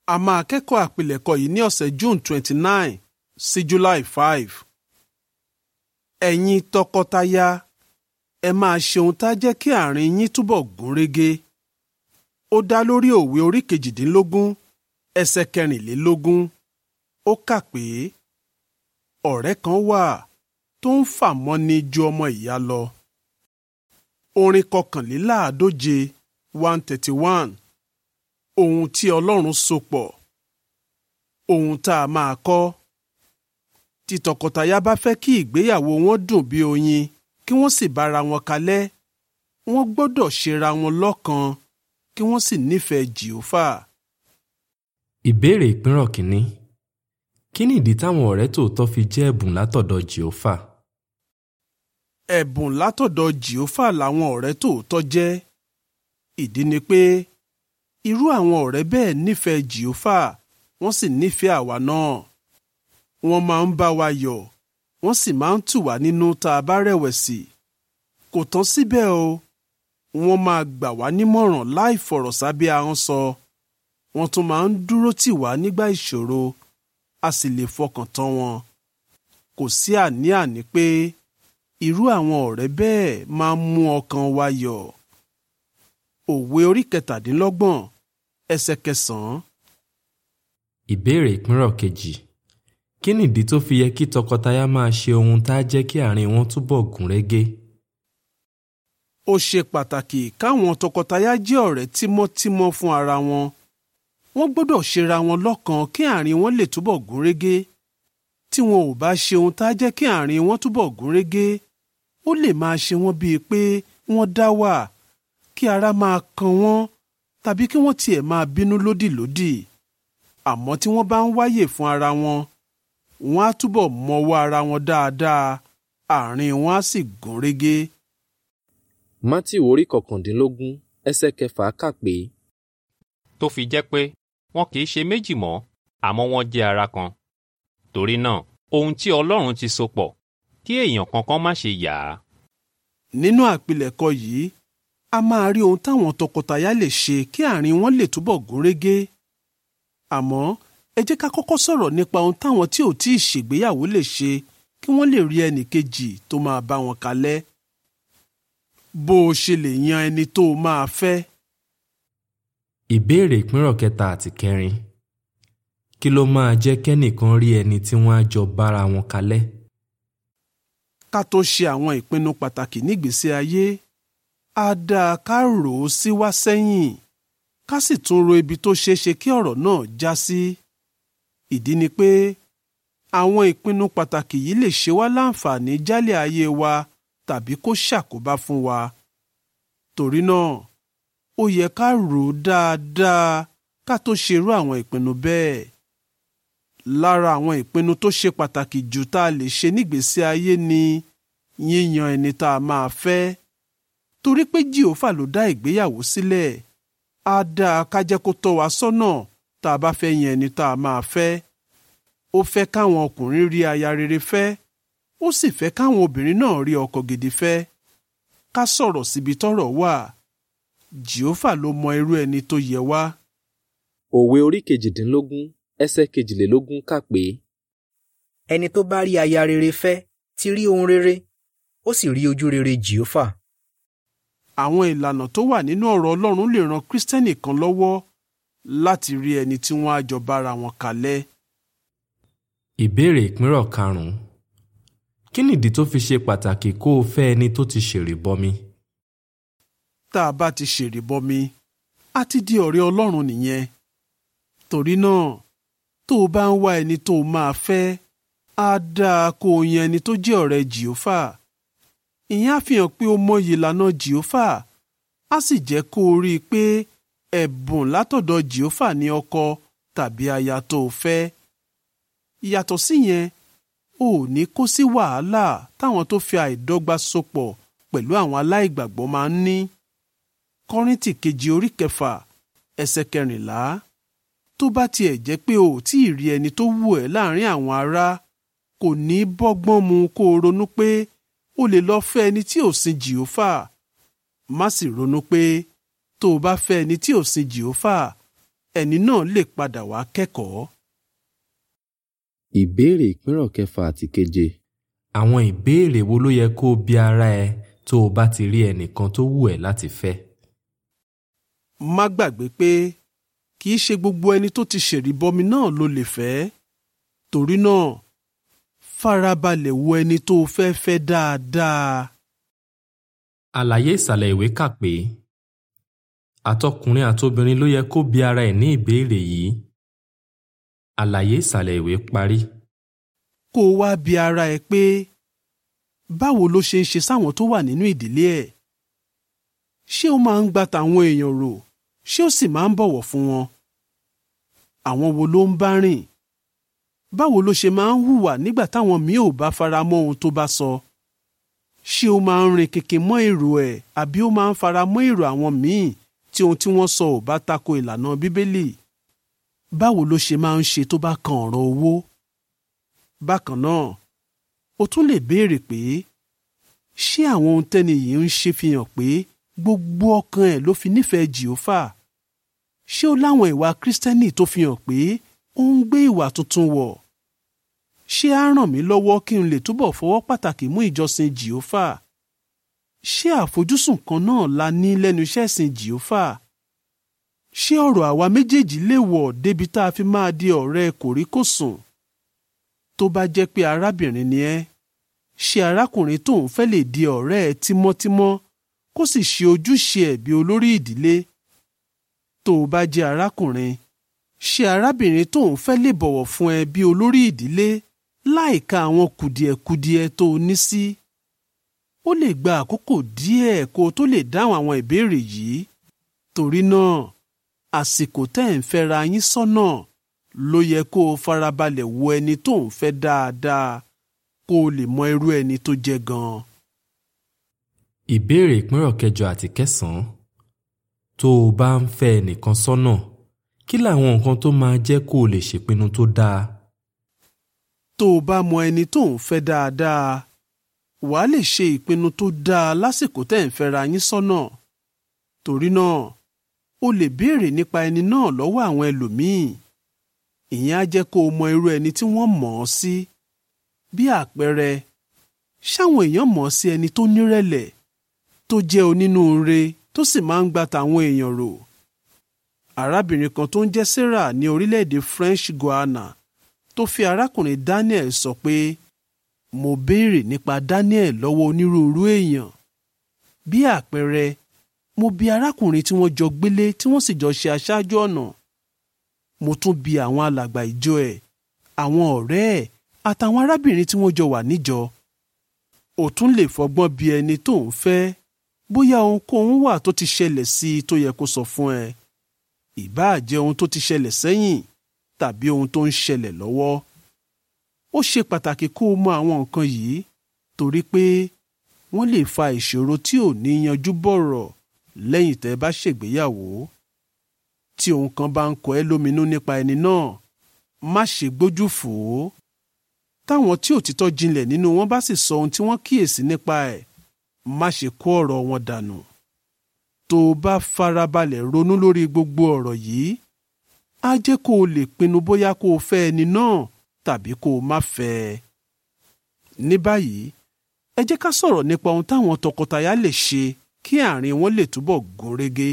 a máa kẹ́kọ̀ọ́ àpilẹ̀kọ yìí ní ọ̀sẹ̀ June twenty nine sí July five. ẹ̀yin tọkọtaya ẹ máa ṣe ohun tá a jẹ́ kí àárín yín túbọ̀ gún régé. ó dá lórí òwe orí kejìdínlógún ẹsẹ̀ kẹrìnlélógún ó kà pé ọ̀rẹ́ kan wà tó ń fà mọ́ni ju ọmọ ìyá lọ. orin kọkànléláàádóje one thirty one ohun tí Ọlọ́run so pọ̀ ohun tá a máa kọ́ tí tọkọtaya bá fẹ́ kí ìgbéyàwó wọn dùn bí oyin kí wọ́n sì bára wọn kalẹ̀ wọ́n gbọ́dọ̀ ṣera wọn lọ́kan kí wọ́n sì nífẹ̀ẹ́ Jèhófà. Ìbéèrè ìpínrọ̀ kínní. Kí ni ìdí táwọn ọ̀rẹ́ tòótọ́ fi jẹ́ ẹ̀bùn látọ̀dọ̀ Jèhófà? ẹ̀bùn látọ̀dọ̀ Jèhófà làwọn ọ̀rẹ́ tòótọ́ jẹ́. ìdí ni pé irú àwọn ọ̀rẹ́ bẹ́ẹ̀ nífẹ̀ẹ́ Jèhófà wọ́n sì nífẹ̀ẹ́ àwa náà. wọ́n máa ń bá wa yọ̀ wọ́n sì máa ń tù wá nínú tá a bá rẹ̀wẹ̀sì. kò tán síbẹ̀ o wọ́n máa gbà wá nímọ̀ràn láì fọ̀rọ̀ sábẹ́ ahọ́n sọ. wọ́n tún máa ń dúró tì wá nígbà ìṣòro a sì lè fọkàn tán wọn. kò sí àní-àní pé irú àwọn ọ̀rẹ́ bẹ́ẹ̀ máa ń mú ọkàn wa yọ̀. òwe orí kẹtàdínlọ́gbọ̀n ẹsẹ̀ kẹsàn-án. Ìbéèrè ìpínrọ̀ kejì. Kí ni ìdí tó fi yẹ kí tọkọtaya máa ṣe ohun tá a jẹ́ kí àárín wọn túbọ̀ gún régé? ó ṣe pàtàkì káwọn tọkọtaya jẹ́ ọ̀rẹ́ tímọ́tímọ́ fún ara wọn. wọ́n gbọ́dọ̀ ṣera wọn lọ́kan kí àárín wọn lè túbọ̀ gún régé. tí wọn ò bá ṣe ohun tá a jẹ́ kí àárín wọn túbọ̀ gún régé ó lè máa ṣe wọ́n bíi pé wọ́n dá wà kí ara máa kan wọ́n tàbí kí wọ́n tiẹ̀ máa bínú lódìlódì. àmọ́ tí wọ́n bá ń wáyè fún ara wọn wọ́n á túbọ̀ mọwọ́ ara wọn dáadáa àárín wọn á sì gún régé. Mátíù orí kọkàndínlógún ẹsẹ̀ kẹfà kà pé tó fi jẹ́ pé wọn kì í ṣe méjì mọ́ àmọ́ wọ́n jẹ́ ara kan. torí náà ohun tí Ọlọ́run ti so pọ̀ kí èèyàn kankan má ṣe yà á. nínú àpilẹ̀kọ yìí a máa rí ohun táwọn tọkọtaya lè ṣe kí àárín wọn lè túbọ̀ gún régé. àmọ́ ẹ jẹ́ ká kọ́kọ́ sọ̀rọ̀ nípa ohun táwọn tí ò tí ì ṣègbéyàwó lè ṣe kí wọ́n lè rí ẹnì kejì tó máa bá wọn kalẹ̀. bó o ṣe lè yan ẹni tó o máa fẹ́. Ìbéèrè ìpínrọ̀ kẹta àti kẹrin. Kí ló máa jẹ́ kẹ́nìkan rí ẹni tí wọ́n á jọ bára wọn kalẹ̀? ká tó ṣe àwọn ìpinnu pàtàkì nígbésí ayé á dáa ká rò ó sí wá sẹ́yìn ká sì tún ro ibi tó ṣeé ṣe kí ọ̀rọ̀ náà já sí. ìdí ni pé àwọn ìpinnu pàtàkì yìí lè ṣe wá láǹfààní jálẹ̀ ayé wa tàbí kó ṣàkóbá fún wa. torí náà ó yẹ ká rò ó dáadáa ká tó ṣerú àwọn ìpinnu bẹ́ẹ̀. lára àwọn ìpinnu tó ṣe pàtàkì jù tá a lè ṣe nígbésí ayé ni yíyan ẹni tá a máa fẹ́. torí pé jìhófà ló dá ìgbéyàwó sílẹ̀ á dáa ká jẹ́ kó tọ́ wa sọ́nà tá a bá fẹ́ yan ẹni tá a máa fẹ́. ó fẹ́ káwọn ọkùnrin rí aya rere fẹ́ ó sì fẹ́ káwọn obìnrin náà rí ọkọ gidi fẹ́. ká sọ̀rọ̀ síbi tọ́rọ̀ wà jìhófà ló mọ irú ẹni tó yẹ wá. Òwe orí kejìdínlógún ẹsẹ̀ kejìlélógún kà pé ẹni tó bá rí aya rere fẹ́ ti rí ohun rere ó sì rí ojú rere jìófà. àwọn ìlànà tó wà nínú ọ̀rọ̀ Ọlọ́run lè ran Kristẹni kan lọ́wọ́ láti rí ẹni tí wọ́n á jọ bára wọn kalẹ̀. Ìbéèrè ìpínrọ̀ karùn-ún. Kí nìdí tó fi ṣe pàtàkì kó o fẹ́ ẹni tó ti ṣèrìbọmi? tá a bá ti ṣèrìbọmi a ti di ọ̀rẹ́ Ọlọ́run nìyẹn. torí náà tó o bá ń wá ẹni tó o máa fẹ́ á dáa kó o yan ẹni tó jẹ́ ọ̀rẹ́ jìófà. ìyẹn á fi hàn pé o mọyì ìlànà jìófà á sì jẹ́ kó o rí i pé ẹ̀bùn látọ̀dọ̀ jìófà ní ọkọ tàbí aya tó o fẹ́. yàtọ̀ síyẹn o ò ní kó sí wàhálà táwọn tó fi àìdọ́gba sopọ̀ pẹ̀lú àwọn aláìgbàgbọ́ máa ń ní. kọ́ríntì kejì orí kẹfà ẹsẹ̀ kẹrìnlá tó bá tiẹ̀ jẹ́ pé o ò tí ì rí ẹni tó wù ẹ́ láàrin àwọn ará kò ní bọ́gbọ́n mu kó o ronú pé o lè lọ fẹ́ ẹni tí ò sin jìófà má sì ronú pé tó o bá fẹ́ ẹni tí ò sin jìófà ẹni náà lè padà wá kẹ́kọ̀ọ́. ìbéèrè ìpínrọ̀ kẹfà àti keje. àwọn ìbéèrè wo ló yẹ kó o bi ara ẹ tó o bá ti rí ẹnìkan tó wù ẹ́ láti fẹ́. má gbàgbé pé kì í ṣe gbogbo ẹni tó ti ṣèrìbọmi náà ló lè fẹ́ torí náà farabalẹ̀ wo ẹni tó o fẹ́ fẹ́ dáadáa. àlàyé ìsàlẹ̀ ìwé kà pé àtọkùnrin àtobìnrin ló yẹ kó bi ara ẹ̀ ní ìbéèrè yìí. àlàyé ìsàlẹ̀ ìwé parí. kó o wá bi ara ẹ pé báwo ló ṣe ń ṣe sáwọn tó wà nínú ìdílé ẹ̀ ṣé ó máa ń gba tàwọn èèyàn rò ṣé ó sì máa ń bọ̀wọ̀ fún wọn àwọn wo ló ń bá rìn báwo ló ṣe máa ń hùwà nígbà táwọn míì ò bá fara mọ́ ohun tó bá sọ ṣé ó máa ń rin kèké mọ́ èrò ẹ̀ àbí ó máa ń fara mọ́ èrò àwọn míì tí ohun tí wọ́n sọ ò bá tako ìlànà bíbélì báwo ló ṣe máa ń ṣe tó bá kan ọ̀rọ̀ owó bákan náà o tún lè béèrè pé ṣé àwọn ohun tẹ́ni yìí ń ṣe fi hàn pé gbogbo ọkàn ẹ̀ ló fi nífẹ̀ẹ́ jìófà ṣé ó láwọn ìwà kírísítẹ́nì tó fi hàn pé ó ń gbé ìwà tuntun wọ̀ ṣé á ràn mí lọ́wọ́ kí n lè túbọ̀ fọwọ́ pàtàkì mú ìjọsìn jìófà ṣé àfojúsùn kan náà la ní lẹ́nu iṣẹ́ ìsìn jìófà ṣé ọ̀rọ̀ àwa méjèèjì lè wọ̀ débi tá a fi máa di ọ̀rẹ́ kòríkòsùn tó bá jẹ́ pé arábìnrin ni ẹ́ ṣé arákùnrin tó ń fẹ́ lè di ọ̀rẹ́ ẹ tímọ́tímọ́ kó sì ṣe ojúṣe ẹ̀ bí olórí ìdílé tó o bá jẹ́ arákùnrin ṣé arábìnrin tó ń fẹ́ lè bọ̀wọ̀ fún ẹ bí olórí ìdílé láìka àwọn kùdìẹ̀kudiẹ tó o ní sí ó lè gba àkókò díẹ̀ kó o tó lè dáhùn àwọn ìbéèrè yìí torí náà àsìkò tẹ́ ẹ̀ ń fẹ́ra yín sọ́nà ló yẹ kó o farabalẹ̀ wo ẹni tó ń fẹ́ dáadáa kó o lè mọ irú ẹni tó jẹ́ gan-an. ìbéèrè ìpínrọ̀ kẹjọ àti kẹsàn-án tó o bá ń fẹ́ ẹnìkan sọ́nà kí làwọn nǹkan tó máa jẹ́ kó o lè ṣèpinnu tó dáa. tó o bá mọ ẹni tó ń fẹ́ dáadáa wàá lè ṣe ìpinnu tó dáa lásìkò tẹ́ ẹ̀ ń fẹ́ra yín sọ́nà torí náà o lè béèrè nípa ẹni náà lọ́wọ́ àwọn ẹlòmíì ìyẹn á jẹ́ kó o mọ irú ẹni tí wọ́n mọ̀ ọ́ sí bí àpẹẹrẹ ṣáwọn èèyàn mọ̀ ọ́ sí ẹni tó nírẹ̀lẹ̀ tó jẹ́ onínúure tó sì máa ń gba tàwọn èèyàn rò arábìnrin kan tó ń jẹ́ Sarah ní orílẹ̀-èdè French Guiana tó fi arákùnrin Daniel sọ pé mo béèrè nípa Daniel lọ́wọ́ onírúurú èèyàn bí àpẹẹrẹ mo bi arákùnrin tí wọ́n jọ gbélé tí wọ́n sì jọ ṣe aṣáájú ọ̀nà mo tún bi àwọn alàgbà ìjọ ẹ̀ àwọn ọ̀rẹ́ ẹ̀ àtàwọn arábìnrin tí wọ́n jọ wà níjọ ò tún lè fọgbọ́n bi ẹni tó ń fẹ́ bóyá ohunkóhun wà tó ti ṣẹlẹ̀ sí i tó yẹ kó sọ fún ẹ ìbáà jẹ́ ohun tó ti ṣẹlẹ̀ sẹ́yìn tàbí ohun tó ń ṣẹlẹ̀ lọ́wọ́ ó ṣe pàtàkì kó o mọ àwọn nǹkan yìí torí pé wọ́n lè fa ìṣòro tí ò ní yanjú bọ̀rọ̀ lẹ́yìn tẹ́ bá ṣègbéyàwó tí ohun kan bá ń kọ ẹ́ lóminú nípa ẹni náà má ṣe gbójú fò ó táwọn tí òtítọ́ jinlẹ̀ nínú wọn bá sì sọ ohun tí wọ́n kíyèsí nípa ẹ̀ má ṣe kó ọ̀rọ̀ wọn dànù tó o bá farabalẹ̀ ronú lórí gbogbo ọ̀rọ̀ yìí á jẹ́ kó o lè pinnu bóyá kó o fẹ́ ẹni náà tàbí kó o má fẹ́ ẹ. ní báyìí ẹ jẹ́ ká sọ̀rọ̀ nípa ohun táwọn tọkọtaya lè ṣe kí àárín wọn lè túbọ̀ gún régé.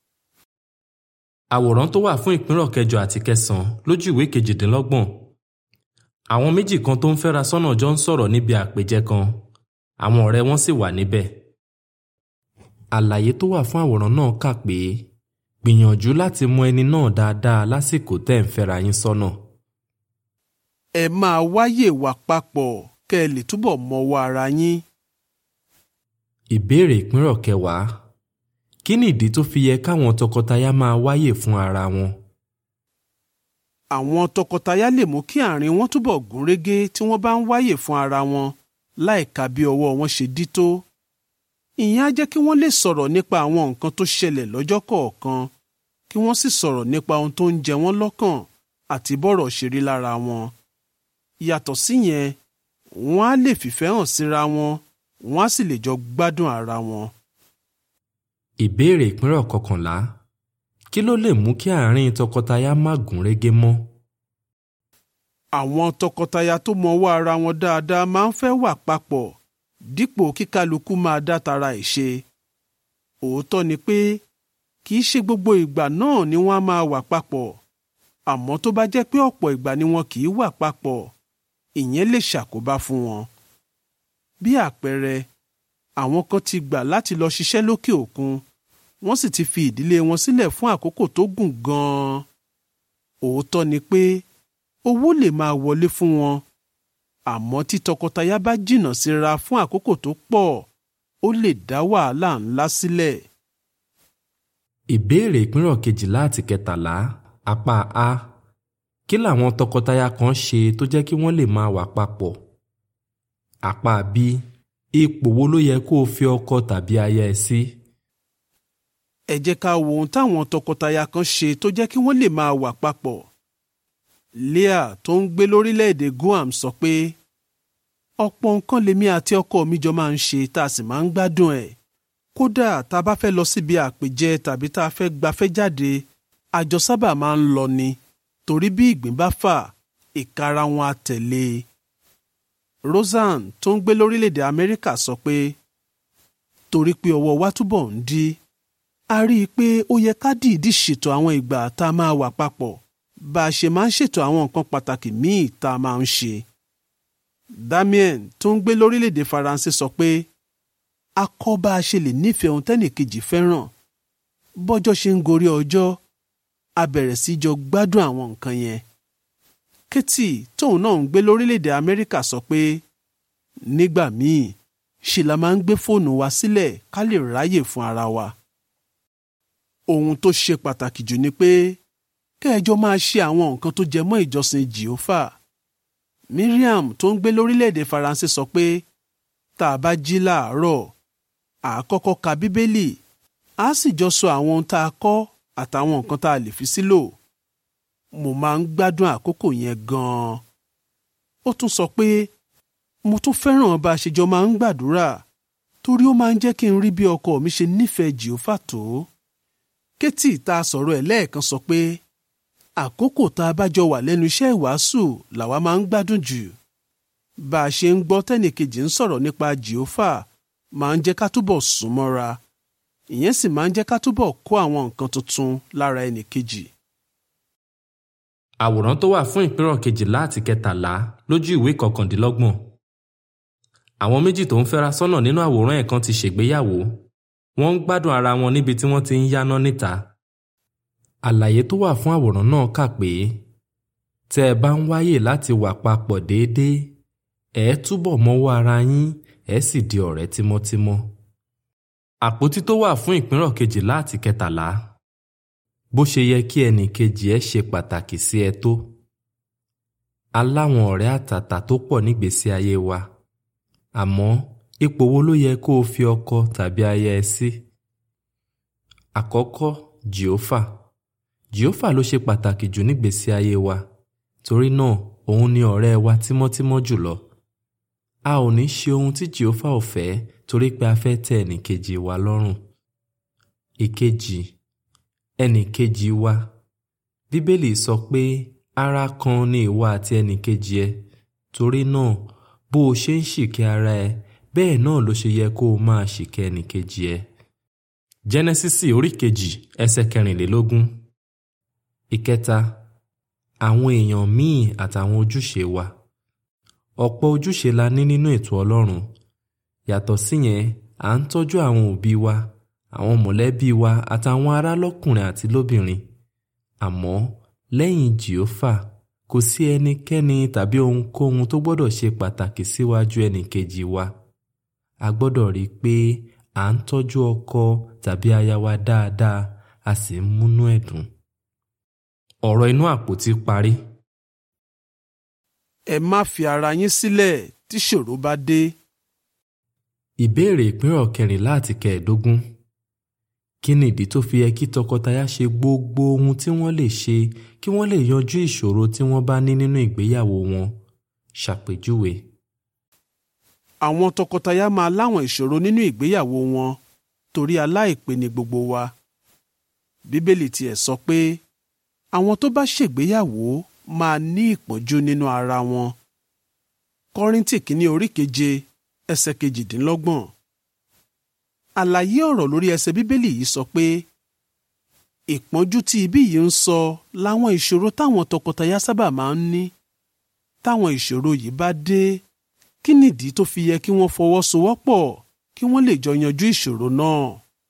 àwòrán tó wà fún ìpínrọ̀ kẹjọ àti kẹsàn-án lójú ìwé kejìdínlọ́gbọ̀n àwọn méjì kan tó ń fẹ́ra sọ́nà jọ ń sọ̀rọ̀ níbi àpèjẹ kan àwọn ọ̀rẹ́ wọn sì wà níbẹ̀ àlàyé tó wà fún àwòrán náà kà pé gbìyànjú láti mọ ẹni náà dáadáa lásìkò tẹ́ ń fẹ́ra yín sọ́nà. ẹ máa wáyè wà papọ̀ kẹ́ ẹ lè túbọ̀ mọwọ́ ara yín. ìbéèrè ìpínrọ̀ kẹwàá kí ni ìdí tó fi yẹ káwọn tọkọtaya máa wáyè fún ara wọn? àwọn tọkọtaya lè mú kí àárín wọn túbọ̀ gún régé tí wọ́n bá ń wáyè fún ara wọn láìka bí ọwọ́ wọn ṣe dí tó. ìyẹn á jẹ́ kí wọ́n lè sọ̀rọ̀ nípa àwọn nǹkan tó ṣẹlẹ̀ lọ́jọ́ kọ̀ọ̀kan kí wọ́n sì sọ̀rọ̀ nípa ohun tó ń jẹ wọ́n lọ́kàn àti bọ́rọ̀ ṣe rí lára wọn. yàtọ̀ síyẹn wọ́n á lè fìfẹ́ hàn síra wọn wọ́n á sì lè jọ gbádùn ara wọn. ìbéèrè ìpínrọ̀ kọkànlá kí ló lè mú kí àárín tọkọtaya má gún régé mọ́? àwọn tọkọtaya tó mọwọ́ ara wọn dáadáa máa ń fẹ́ wà papọ̀ dípò kíkálukú máa dá tara ẹ̀ ṣe òótọ́ ni pé kì í ṣe gbogbo ìgbà náà ni wọ́n á máa wà papọ̀ àmọ́ tó bá jẹ́ pé ọ̀pọ̀ ìgbà ni wọn kì í wà papọ̀ ìyẹn lè ṣàkóbá fún wọn. bí àpẹẹrẹ àwọn kan ti gbà láti lọ ṣiṣẹ́ lókè òkun wọ́n sì ti fi ìdílé wọn sílẹ̀ fún àkókò tó gùn gan-an. òótọ́ ni pé owó lè máa wọlé fún wọn àmọ́ tí tọkọtaya bá jìnnà síra fún àkókò tó pọ̀ ó lè dá wàhálà ńlá sílẹ̀. ìbéèrè ìpínrọ̀ kejìlá àti kẹtàlá apá a kí làwọn tọkọtaya kan ṣe tó jẹ́ kí wọ́n lè máa wà papọ̀ apá b ipò wo ló yẹ kó o fi ọkọ tàbí aya ẹ sí ẹ jẹ́ ká wo ohun táwọn tọkọtaya kan ṣe tó jẹ́ kí wọ́n lè máa wà papọ̀. Leah tó ń gbé lórílẹ̀‐èdè Guam sọ pé ọ̀pọ̀ nǹkan lèmi àti ọkọ mi jọ máa ń ṣe tá a sì máa ń gbádùn ẹ̀. kódà tá a bá fẹ́ lọ síbi àpèjẹ tàbí tá a fẹ́ gbafẹ́ jáde àjọ sábà máa ń lọ ni torí bí ìgbín bá fà ìkara wọn á tẹ̀lé e. Roseanne tó ń gbé lórílẹ̀‐èdè Amẹ́ríkà sọ pé torí pé ọwọ́ wa túbọ̀ ń dí a rí i pé ó yẹ ká dìídì ṣètò àwọn ìgbà tá a máa wà papọ̀ bá a ṣe máa ń ṣètò àwọn nǹkan pàtàkì míì tá a máa ń ṣe. Damien tó ń gbé lórílẹ̀‐èdè Faransé sọ pé a kọ́ bá a ṣe lè nífẹ̀ẹ́ ohun tẹ́nìkejì fẹ́ràn bọ́jọ́ ṣe ń gorí ọjọ́ a bẹ̀rẹ̀ sí jọ gbádùn àwọn nǹkan yẹn. Katie tóun náà ń gbé lórílẹ̀‐èdè Amẹ́ríkà sọ pé nígbà míì ṣe la máa ń gbé fóònù wa sílẹ̀ ká lè ráyè fún ara wa ohun tó ṣe pàtàkì jù ni pé kẹ́ẹ̀jọ máa ṣe àwọn nǹkan tó jẹ mọ́ ìjọsìn jehova miriam tó ń gbé lórílẹ̀‐èdè faransé sọ pé tá a bá jí láàárọ̀ à á kọ́kọ́ ka bíbélì á sì jọ sọ àwọn ohun tá a kọ́ àtàwọn nǹkan tá a lè fi sílò mo máa ń gbádùn àkókò yẹn gan-an ó tún sọ pé mo tún fẹ́ràn bá a ṣe jọ máa ń gbàdúrà torí ó máa ń jẹ́ kí n rí bí ọkọ mi ṣe nífẹ̀ẹ́ jehova tó kétì tá a sọ̀rọ̀ ẹ̀ lẹ́ẹ̀kan sọ pé àkókò tá a bá jọ wà lẹ́nu iṣẹ́ ìwàásù làwa máa ń gbádùn jù bá a ṣe ń gbọ́ tẹ́nìkejì ń sọ̀rọ̀ nípa jehova máa ń jẹ́ ká túbọ̀ sún mọ́ra ìyẹn sì máa ń jẹ́ ká túbọ̀ kó àwọn nǹkan tuntun lára ẹnìkejì. àwòrán tó wà fún ìpínrọ̀ kejìlá àti kẹtàlá lójú ìwé kọkàndínlọ́gbọ̀n àwọn méjì tó ń fẹ́ra sọ́nà nínú àwòrán ẹ̀ kan ti ṣègbéyàwó wọ́n ń gbádùn ara wọn níbi tí wọ́n ti ń yáná níta. àlàyé tó wà fún àwòrán náà kà pé tẹ́ ẹ bá ń wáyè láti wà papọ̀ déédéé ẹ túbọ̀ mọ́wọ́ ara yín ẹ sì di ọ̀rẹ́ tímọ́tímọ́. àpótí tó wà fún ìpínrọ̀ kejìlá àti kẹtàlá bó ṣe yẹ kí ẹnì kejì ẹ ṣe pàtàkì sí ẹ tó. aláwọn ọ̀rẹ́ àtàtà tó pọ̀ nígbésí ayé wa àmọ́ ipò wo ló yẹ kó o fi ọkọ tàbí aya ẹ sí? àkọ́kọ́ jehova jehova ló ṣe pàtàkì jù nígbésí ayé wa torí náà òun ni ọ̀rẹ́ wa tímọ́tímọ́ jùlọ a ò ní ṣe ohun tí jehova ò fẹ́ torí pé a fẹ́ tẹ́ ẹnìkejì wa lọ́rùn ìkejì ẹnìkejì wa bíbélì sọ pé ara kan ni ìwọ àti ẹnìkejì ẹ torí náà bó o ṣe ń ṣìkẹ́ ara ẹ bẹ́ẹ̀ náà ló ṣe yẹ kó o máa ṣìkẹ́ ẹnìkejì ẹ. jẹ́nẹ́sísì orí kejì ẹsẹ̀ kẹrìnlélógún. ìkẹta àwọn èèyàn míì àtàwọn ojúṣe wa. ọ̀pọ̀ ojúṣe la ní nínú ètò ọlọ́run. yàtọ̀ síyẹn à ń tọ́jú àwọn òbí wa àwọn mọ̀lẹ́bí wa àtàwọn ará lọ́kùnrin àti lóbìnrin. àmọ́ lẹ́yìn jìófà kò sí ẹnikẹ́ni tàbí ohunkóhun tó gbọ́dọ̀ ṣe pàtàkì síwájú ẹnìkejì wa a gbọ́dọ̀ rí i pé à ń tọ́jú ọkọ tàbí aya wa dáadáa a sì ń múnú ẹ̀ dùn. ọ̀rọ̀ inú àpótí parí. ẹ má fi ara yín sílẹ̀ tí ṣòro bá dé. ìbéèrè ìpínrọ̀ kẹrìnlá àti kẹẹ̀ẹ́dógún kí ni ìdí tó fi yẹ kí tọkọtaya ṣe gbogbo ohun tí wọ́n lè ṣe kí wọ́n lè yanjú ìṣòro tí wọ́n bá ní nínú ìgbéyàwó wọn ṣàpèjúwe. àwọn tọkọtaya máa láwọn ìṣòro nínú ìgbéyàwó wọn torí aláìpé ni gbogbo wa. bíbélì tiẹ̀ sọ pé àwọn tó bá ṣègbéyàwó máa ní ìpọ́njú nínú ara wọn kọ́ríntì kínní orí keje ẹsẹ̀ kejìdínlọ́gbọ̀n àlàyé ọ̀rọ̀ lórí ẹsẹ̀ bíbélì yìí sọ pé ìpọ́njú tí ibí yìí ń sọ láwọn ìṣòro táwọn tọkọtaya sábà máa ń ní táwọn ìṣòro yìí bá dé kí nìdí tó fi yẹ kí wọ́n fọwọ́sowọ́pọ̀ kí wọ́n lè jọ yanjú ìṣòro náà.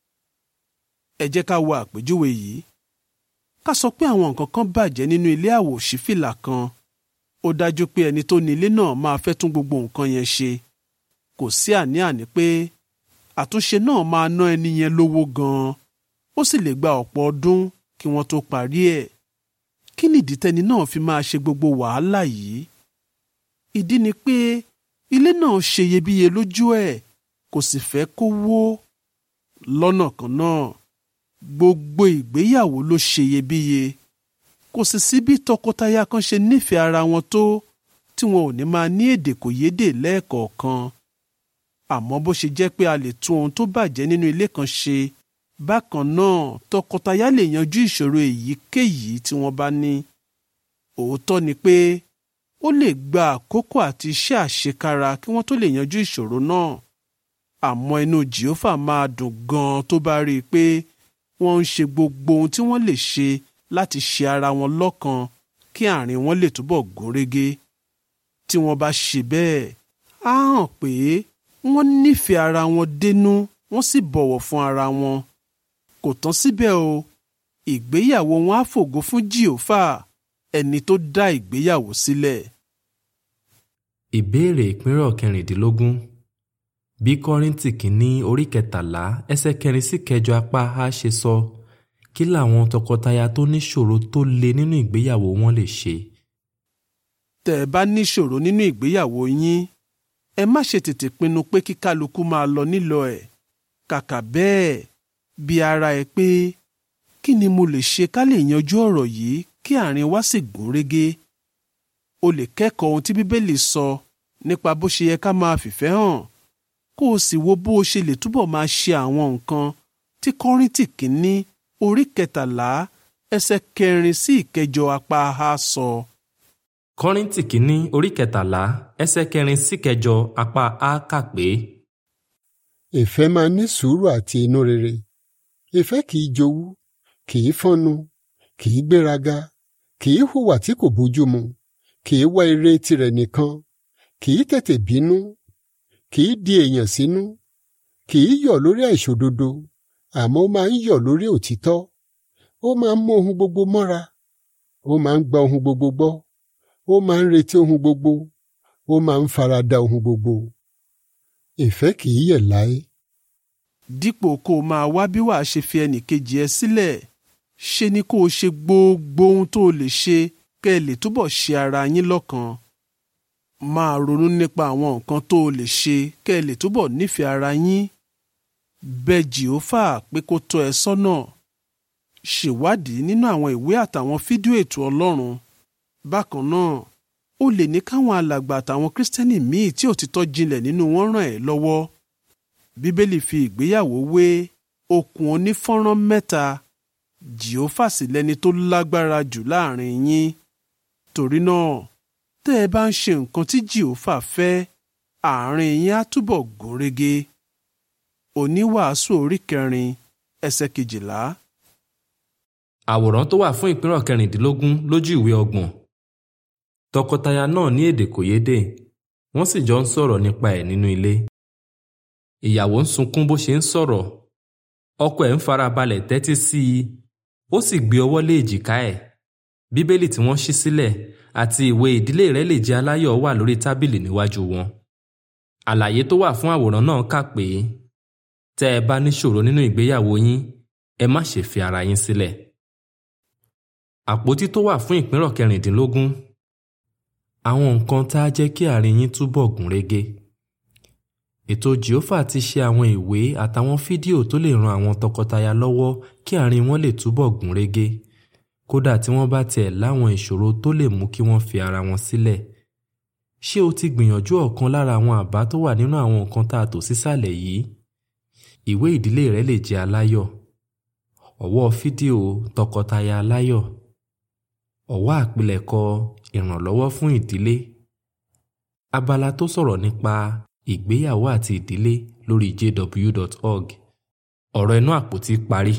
ẹ jẹ́ ká wo àpèjúwe yìí ká sọ pé àwọn nǹkan kan bàjẹ́ nínú ilé àwòṣífìlà kan ó dájú pé ẹni tó ní ilé náà máa fẹ́ tún gbogbo nǹkan yẹn ṣe kò sí àní-àní pé àtúnṣe náà máa ná ẹni yẹn lówó gan-an ó sì lè gba ọ̀pọ̀ ọdún kí wọ́n tó parí ẹ̀ kí nìdí tẹni náà fi máa ṣe gbogbo wàhálà yìí ìdí ni pé ilé náà ṣe iyebíye lójú ẹ̀ kò sì fẹ́ kó wó lọ́nà kan náà gbogbo ìgbéyàwó ló ṣe iyebíye kò sì sí bí tọkọtaya kan ṣe nífẹ̀ẹ́ ara wọn tó tí wọn ò ní máa ní èdè kò yédè lẹ́ẹ̀kọ̀ọ̀kan àmọ́ bó ṣe jẹ́ pé a lè tún ohun tó bàjẹ́ nínú ilé kan ṣe bákan náà tọkọtaya lè yanjú ìṣòro èyíkéyìí tí wọ́n bá ní òótọ́ ni pé ó lè gba àkókò àti iṣẹ́ àṣekára kí wọ́n tó lè yanjú ìṣòro náà àmọ́ inú jehova máa dùn gan-an tó bá rí i pé wọ́n ń ṣe gbogbo ohun tí wọ́n lè ṣe láti ṣe ara wọn lọ́kan kí àárín wọn lè túbọ̀ gúnrégé tí wọ́n bá ṣe bẹ́ẹ̀ á hàn pé wọ́n nífẹ̀ẹ́ ara wọn dénú wọ́n sì bọ̀wọ̀ fún ara wọn kò tán síbẹ̀ o ìgbéyàwó wọn á fògo fún jehova ẹni tó dá ìgbéyàwó sílẹ̀. ìbéèrè ìpínrọ̀ kẹrìndínlógún bí kọ́ríntì kìíní orí kẹtàlá ẹsẹ̀ kẹrin sí kẹjọ apá a ṣe sọ kí làwọn tọkọtaya tó níṣòro tó le nínú ìgbéyàwó wọn lè ṣe. tẹ́ ẹ bá níṣòro nínú ìgbéyàwó yín ẹ má ṣe tètè pinnu pé kí kálukú máa lọ nílọ ẹ̀ kàkà bẹ́ẹ̀ bí ara ẹ pé kí ni mo lè ṣe ká lè yanjú ọ̀rọ̀ yìí kí àárín wa sì gún régé o lè kẹ́kọ̀ọ́ ohun tí bíbélì sọ nípa bó ṣe yẹ ká máa fìfẹ́ hàn kó o sì wo bó o ṣe lè túbọ̀ máa ṣe àwọn nǹkan tí kọ́ríntì kìíní orí kẹtàlá ẹsẹ̀ kẹrin sí ìkẹjọ apá a sọ. kọ́ríntì kìíní orí kẹtàlá ẹsẹ̀ kẹrin sí kẹjọ apá a kà pé. ìfẹ́ máa ní sùúrù àti inú rere ìfẹ́ kìí jowú kìí fọ́nu kìí gbéraga kìí hùwà tí kò bójúmu kìí wá ire tirẹ̀ nìkan kìí tètè bínú kìí di èèyàn sínú kìí yọ̀ lórí àìṣòdodo àmọ́ ó máa ń yọ̀ lórí òtítọ́ ó máa ń mú ohun gbogbo mọ́ra ó máa ń gba ohun gbogbo gbọ́ ó máa ń retí ohun gbogbo ó máa ń farada ohun gbogbo ìfẹ́ kìí yẹ̀ láé dípò kó o máa wá bí wàá ṣe fi ẹnìkejì ẹ sílẹ̀ ṣe ni kó o ṣe gbogbo ohun tó o lè ṣe kẹ́ ẹ lè túbọ̀ ṣe ara yín lọ́kan máa ronú nípa àwọn nǹkan tó o lè ṣe kẹ́ ẹ lè túbọ̀ nífẹ̀ẹ́ ara yín bẹ jìófà pé kó tọ́ ẹ sọ́nà ṣèwádìí nínú àwọn ìwé àtàwọn fídíò ètò ọlọ́run bákan náà o lè ní káwọn alàgbà àtàwọn kírísítẹ́nì míì tí òtítọ́ jinlẹ̀ nínú wọn ràn ẹ́ lọ́wọ́ bíbélì fi ìgbéyàwó wé okùn onífọ́nrán mẹ́ta jìófà sì lẹni tó lágbára jù láàrin yín torí náà tẹ́ ẹ bá ń ṣe nǹkan tí jìófà fẹ́ àárín yín á túbọ̀ gún régé oníwàásù orí kẹrin ẹsẹ̀ kejìlá. àwòrán tó wà fún ìpínrọ̀ kẹrìndínlógún lójú ìwé ọgbọ̀n tọkọtaya náà ní èdè kòyédè wọ́n sì jọ ń sọ̀rọ̀ nípa ẹ̀ nínú ilé ìyàwó ń sunkún bó ṣe ń sọ̀rọ̀ ọkọ ẹ̀ ń farabalẹ̀ tẹ́tí sí i ó sì gbé ọwọ́ lé èjìká ẹ̀ bíbélì tí wọ́n ṣí sílẹ̀ àti ìwé ìdílé rẹ̀ lè jẹ́ aláyọ̀ wà lórí tábìlì níwájú wọn àlàyé tó wà fún àwòrán náà kà pé tẹ́ ẹ bá níṣòro nínú ìgbéyàwó yín ẹ má ṣe fi ara yín sílẹ̀ àpótí tó wà fún ìpínrọ̀ kẹrìndínlógún àwọn nǹkan tá a jẹ́ kí àárín yín túbọ̀ gún régé ètò jehova ti ṣe àwọn ìwé àtàwọn fídíò tó lè ran àwọn tọkọtaya lọ́wọ́ kí àárín wọn lè túbọ̀ gún régé kódà tí wọ́n bá tiẹ̀ láwọn ìṣòro tó lè mú kí wọ́n fi ara wọn sílẹ̀ ṣé o ti gbìyànjú ọ̀kan lára àwọn àbá tó wà nínú àwọn nǹkan tá a tò sísàlẹ̀ yìí ìwé ìdílé rẹ lè jẹ́ aláyọ̀ ọ̀wọ́ fídíò tọkọtaya aláyọ̀ ọ̀wọ́ àpilẹ̀kọ ìrànlọ́wọ́ fún ìdílé abala tó sọ̀rọ̀ nípa ìgbéyàwó àti ìdílé lórí jw.org ọ̀rọ̀ inú àpótí parí.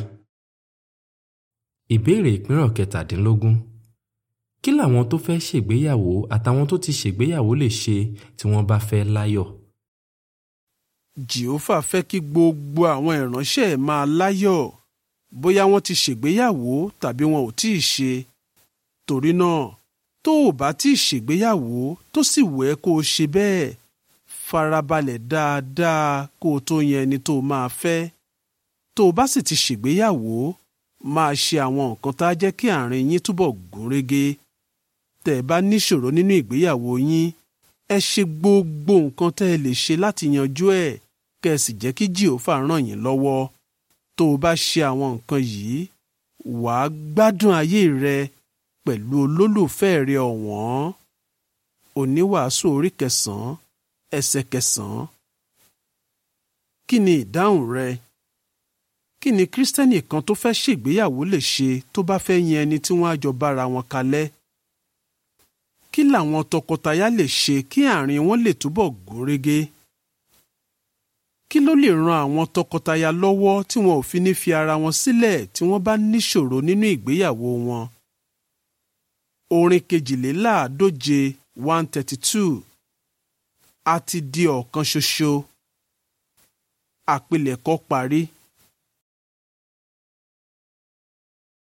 ìbéèrè ìpínrọ̀ kẹtàdínlógún kí làwọn tó fẹ́ ṣègbéyàwó àtàwọn tó ti ṣègbéyàwó lè ṣe tí wọ́n bá fẹ́ láyọ̀? jèhófà fẹ́ kí gbogbo àwọn ìránṣẹ́ ẹ̀ máa láyọ̀ bóyá wọ́n ti ṣègbéyàwó tàbí wọn ò tíì ṣe torí náà tó o bá tíì ṣègbéyàwó tó sì wẹ́ kó o ṣe bẹ́ẹ̀ farabalẹ̀ dáadáa kó o tó yan ẹni tó o máa fẹ́ tó o bá sì ti ṣègbéyàwó máa ṣe àwọn nǹkan tá a jẹ́ kí àárín yín túbọ̀ gún régé tẹ́ ẹ bá níṣòro nínú ìgbéyàwó yín ẹ ṣe gbogbo nǹkan tẹ́ ẹ lè ṣe láti yanjú ẹ̀ kẹ́ ẹ sì jẹ́ kí jìhófà ràn yín lọ́wọ́ tó o bá ṣe àwọn nǹkan yìí wàá gbádùn ayé rẹ pẹ̀lú olólùfẹ́ rẹ ọ̀wọ́n oníwàásù orí kẹsàn-án ẹsẹ̀ kẹsàn-án kí ni ìdáhùn rẹ kí ni kírísítẹ́nì kan tó fẹ́ ṣègbéyàwó lè ṣe tó bá fẹ́ yan ẹni tí wọ́n á jọ bára wọn kalẹ̀ kí làwọn tọkọtaya lè ṣe kí àárín wọn lè túbọ̀ gún régé kí ló lè ran àwọn tọkọtaya lọ́wọ́ tí wọn ò fi ní fi ara wọn sílẹ̀ tí wọ́n bá níṣòro nínú ìgbéyàwó wọn orin kejìléláàádóje one thirty two a ti di ọ̀kan ṣoṣo àpilẹ̀kọ parí